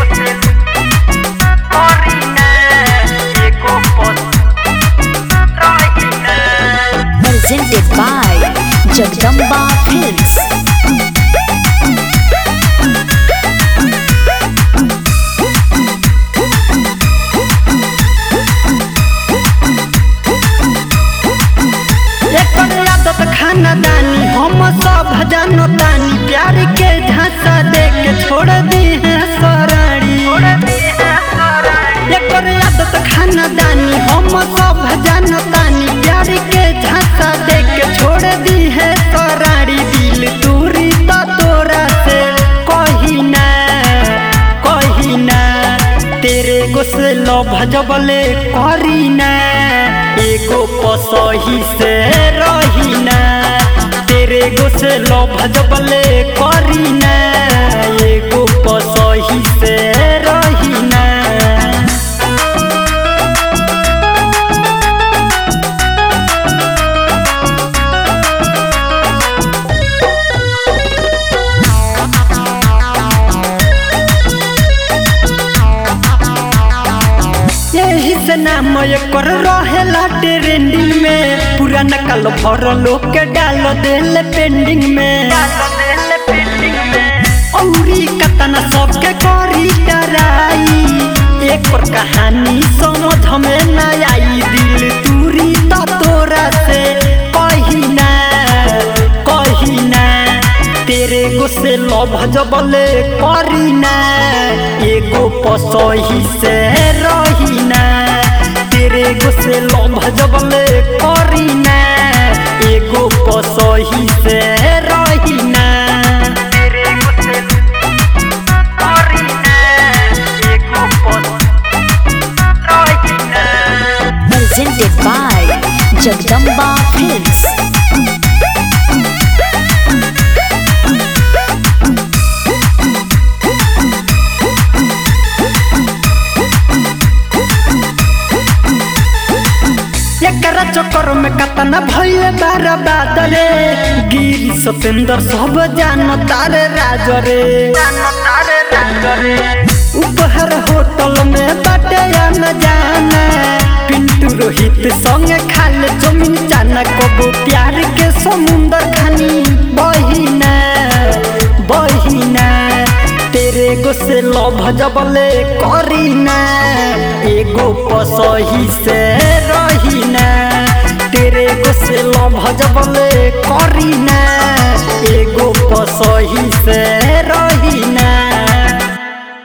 presented by Jagdamba Films. एकर आदत खानदानी हम सब जानतानी प्यार के झांसा दे के छोड़ दी है सराड़ी एकर आदत खानदानी हम सब जानतानी प्यार के झांसा दे के छोड़ दी है सराड़ी दिल दूरी तो तोरा से कही ना कही ना तेरे गोसलो भजबले करी ना एगो पसही से रही ना तेरे गोसलो भजबले करी ना एगो पसही से रही ना यही से नाम एकर रहेला ट्रेंडिंग में पुराना काल भर लोग के डाल देल पेंडिंग में औरी कतना सबके करी डराई एक पर कहानी समझ में न आई दिल दूरी तो तोरा से कही ना कही ना तेरे गोसे लभ जबले करी ना एगो पसही से रही ना तेरे गोसे लभ जबले करी ना एगो पसही से रही ना तेरे गोसे करी ना एगो पसही रही ना Presented by Jagdamba Films. एकरा चक्कर में कतना भइल बारा बादरे गिरी सतेंद्र सब जान तारे राज रे उपहर होटल में बाटे न जाना पिंटू रोहित संग खाले जमीन चाना कबो प्यार के समुंदर खानी बहिना बहिना तेरे गोसे लभ जबले करीना एगो पसही से रहीना तेरे गोसे लभ जबले करीना एगो पसही से रहीना